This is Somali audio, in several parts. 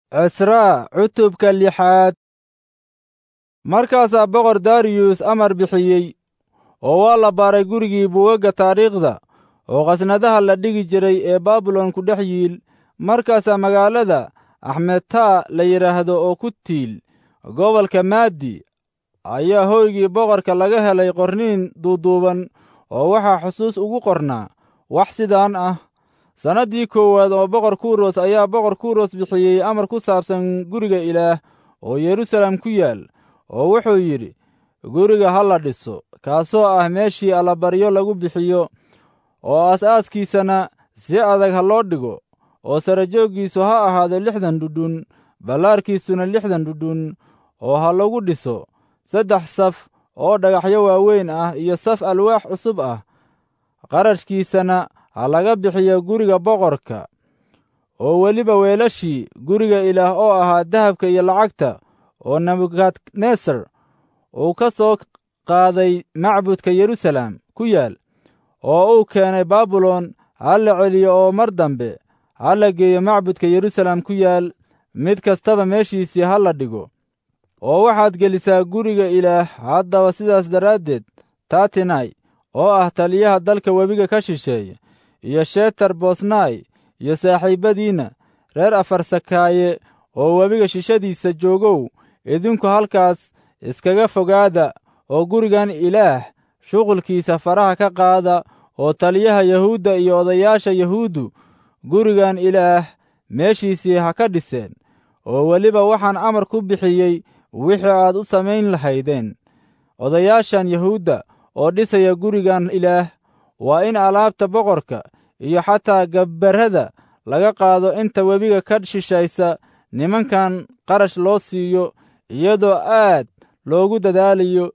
cisraa cutubka lixaad markaasaa boqor dariyus amar bixiyey oo waa la baaray gurigii buugagga taariikhda oo khasnadaha la dhigi jiray ee baabilon ku dhex yiil markaasaa magaalada axmedtaa la yidhaahdo oo ku tiil gobolka maadi ayaa hoygii boqorka laga helay qorniin duuduuban oo waxaa xusuus ugu qornaa wax sidaan ah sannaddii koowaad oo boqor kuros ayaa boqor kuros bixiyey amar ku saabsan guriga ilaah oo yerusalem ku yaal oo wuxuu yidhi guriga ha la dhiso kaasoo ah meeshii allabaryo lagu bixiyo oo aas-aaskiisana si adag ha loo dhigo oo sarajooggiisu ha ahaado lixdan dhudhun ballaarkiisuna lixdan dhudhun oo ha lagu dhiso saddex saf oo dhagaxyo waaweyn ah iyo saf alwaax cusub ah qarashkiisana ha laga bixiyo guriga boqorka oo weliba weelashii guriga ilaah oo ahaa dahabka iyo lacagta oo nebukadnesar uu ka soo qaaday macbudka yerusalem ku yaal oo uu keenay baabilon ha la celiyo oo mar dambe ha la geeyo macbudka yerusalem ku yaal mid kastaba meeshiisii ha la dhigo oo waxaad gelisaa guriga ilaah haddaba sidaas daraaddeed tatinai oo ah taliyaha dalka webiga ka shisheeye iyo shetar bosnai iyo saaxiibbadiinna reer afarsakaaye oo webiga shishadiisa joogow idinku halkaas iskaga fogaada oo gurigan ilaah shuqulkiisa faraha ka qaada oo taliyaha yahuudda iyo odayaasha yahuuddu gurigan ilaah meeshiisii ha ka dhiseen oo weliba waxaan amar ku bixiyey wixii aad u samayn lahaydeen odayaashan yahuudda oo dhisaya gurigan ilaah waa in alaabta boqorka iyo xataa gabbarrada laga qaado inta webiga ka shishaysa nimankan qarash loo siiyo iyadoo aad loogu dadaalayo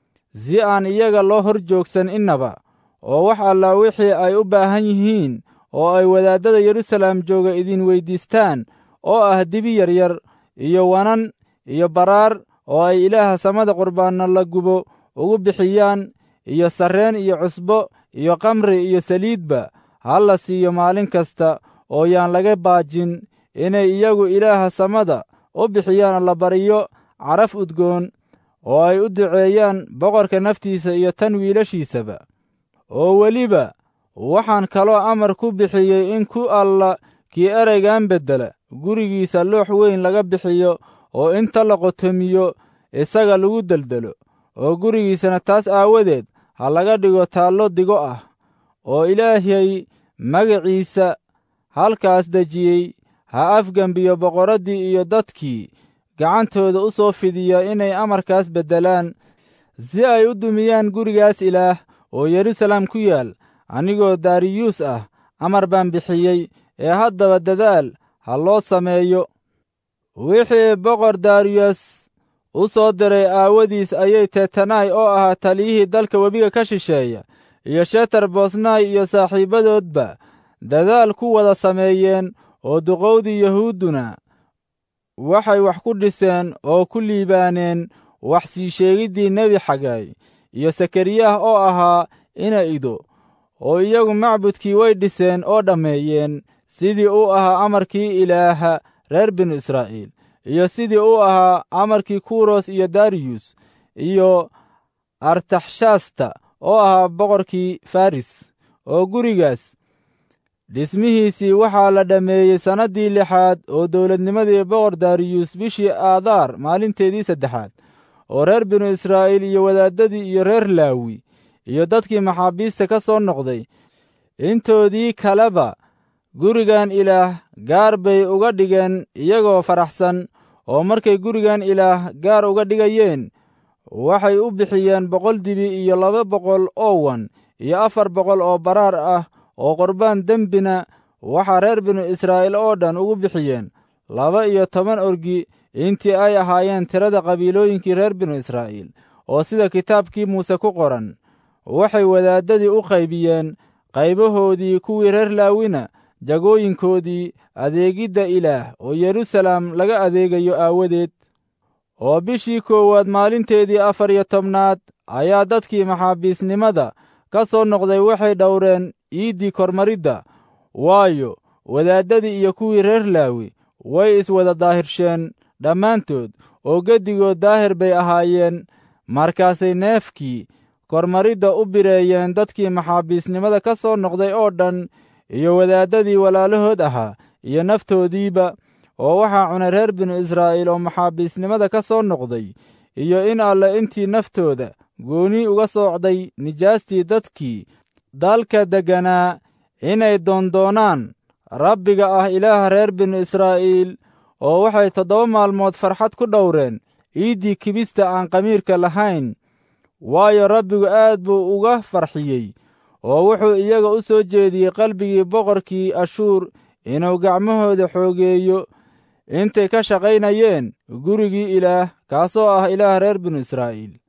si aan iyaga loo hor joogsan innaba oo wax allaa wixii ay u baahan yihiin oo ay wadaaddada yerusalem jooga idin weyddiistaan oo ah dibi yaryar iyo wanan iyo baraar oo ay ilaaha samada qurbaanna la gubo ugu bixiyaan iyo sarreen iyo cusbo iyo kamri iyo saliidba ha la siiyo maalin kasta oo yaan laga baajin inay iyagu ilaaha samada u bixiyaan allabaryo caraf udgoon oo ay u duceeyaan boqorka naftiisa iyo tan wiilashiisaba oo weliba waxaan kaloo amar ku bixiyey in ku alla kii ereygan beddela gurigiisa loox weyn laga bixiyo oo inta la qotomiyo isaga lagu deldelo oo gurigiisana taas aawadeed ha laga dhigo taallo digo ah oo ilaahay magaciisa halkaas dejiyey ha afgembiyo boqorraddii iyo dadkii gacantooda u soo fidiya inay amarkaas beddelaan si ay u dumiyaan gurigaas ilaah oo yerusalem ku yaal anigoo dariyuus ah amar baan bixiyey ee haddaba dadaal ha loo sameeyo wixii boqor dariyus u soo diray aawadiis ayay tetanai oo ahaa taliyihii dalka webiga ka shisheeya iyo shetar bosnai iyo saaxiibbadoodba dadaal ku wada sameeyeen oo duqowdii yahuudduna waxay wax ku dhiseen oo ku liibaaneen wax sii sheegiddii nebi xagay iyo sakariyah oo ahaa ina ido oo iyagu macbudkii way dhiseen oo dhammeeyeen sidii uu ahaa amarkii ilaaha reer binu israa'iil iyo sidii uu ahaa amarkii kuros iyo dariyus iyo artaxshasta oo ahaa boqorkii faris oo gurigaas dhismihiisii waxaa la dhammeeyey sannaddii lixaad oo dowladnimadii boqor dariyus bishii aadaar maalinteedii saddexaad oo reer binu israa'iil iyo wadaaddadii iyo reer laawi iyo dadkii maxaabiista ka soo noqday intoodii kaleba gurigan ilaah gaar bay uga dhigeen iyagoo faraxsan oo markay gurigan ilaah gaar uga dhigayeen waxay u bixiyeen boqol dibi iyo laba boqol oo wan iyo afar boqol oo baraar ah oo qurbaan dembina waxaa reer binu israa'iil oo dhan ugu bixiyeen laba iyo toban orgi intii ay ahaayeen tirada qabiilooyinkii reer binu israa'iil oo sida kitaabkii muuse ku qoran waxay wadaaddadii u qaybiyeen qaybahoodii kuwii reer laawina jagooyinkoodii adeegidda ilaah oo yerusalem laga adeegayo aawadeed oo bishii koowaad maalinteedii afar iyo tobnaad ayaa dadkii maxaabiisnimada ka soo noqday waxay dhowreen iiddii kormaridda waayo wadaaddadii iyo kuwii reer laawi way iswada daahirsheen dhammaantood oo geddigood daahir bay ahaayeen markaasay neefkii kormaridda u bireeyeen dadkii maxaabiisnimada ka soo noqday oo dhan iyo wadaaddadii walaalahood ahaa iyo naftoodiiba oo waxaa cunay reer binu israa'iil oo maxaabiisnimada ka soo noqday iyo in alle intii naftooda gooni uga soocday nijaastii dadkii dalka degganaa inay doondoonaan rabbiga ah ilaaha reer binu israa'iil oo waxay toddoba maalmood farxad ku dhowreen iiddii kibista aan qamiirka lahayn waayo rabbigu aad buu uga farxiyey oo wuxuu iyaga u soo jeediyey qalbigii boqorkii ashuur inuu gacmahooda xoogeeyo intay ka shaqaynayeen gurigii ilaah kaasoo ah ilaah reer binu israa'iil